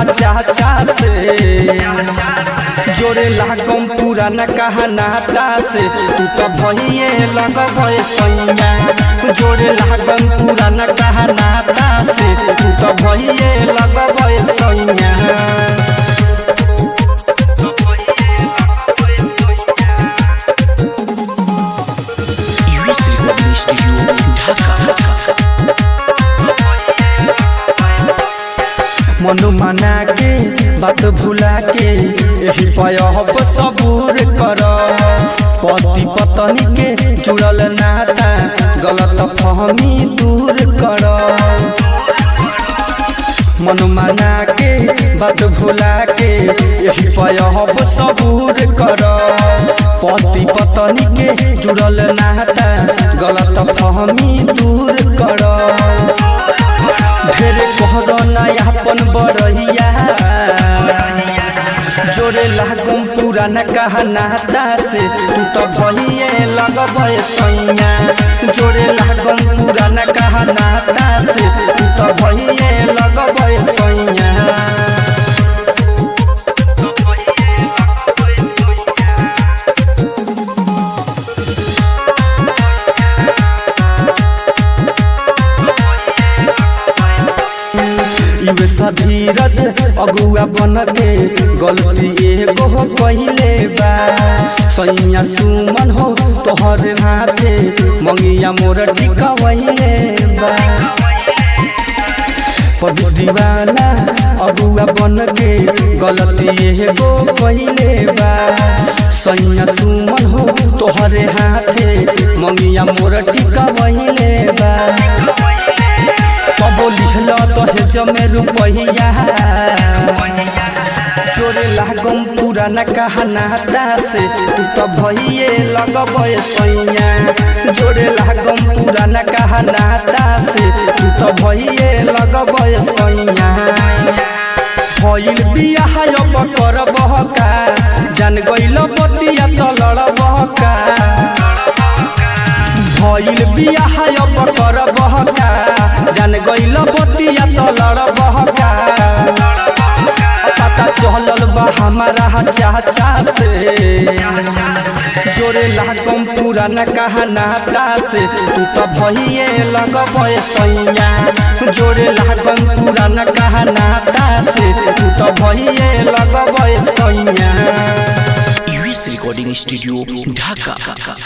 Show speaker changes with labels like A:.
A: चाचा से जोड़े लागम पुराना कहानाता से तू तो भइए लगब सैया जोड़े लागम पुराना कहानाता से तू तो भइए लगब सैया
B: US Recording Studio, Dhaka.
A: मनु मना के बात भुला के यही पयहब सबूर कर पति पत्नी के जुड़ल नाता गलत फहमी दूर कर मनु मना के बात भुला के यही पयहब सबूर कर पति पत्नी के जुड़ल नाता गलत फहमी दूर कर ढेरे कहर नयापन बरहिया जोरे लागम पुराना कहानाता से तू तो भइए लगब सैया जोरे लागम पुराना कहानाता से तू तो भइए लगब सैया इवे धीरज अगुआ बन के गलती एगो कहिले बा सैया सुमन हो तोहर हाथे मंगिया मोर टिकवैले बा पबू दीवाना अगुआ बन के गलती एगो कहिले बा सैया सुमन हो तोहरे हाथे मंगिया मोर टिकवैले बा कबो लिखल तोहे जमे रुपैया तोरे लागम पुराना कहानाता से तू तो भइए लगब सैया जोरे लागम पुराना कहानाता से तू तो भइए लगब सैया भइल बियाह अब करबह का जान गइल बतिया त लड़बह का भइल बियाह अब करबह का जान गइल बतिया त लड़बह का पता चलल बा हमारा चाचा से जोरे लागम पुराना कहानाता से तू तो भइए लगब सैया जोरे लागम पुराना कहानाता से तू तो भइए लगब सैया
B: US Recording Studio, Dhaka.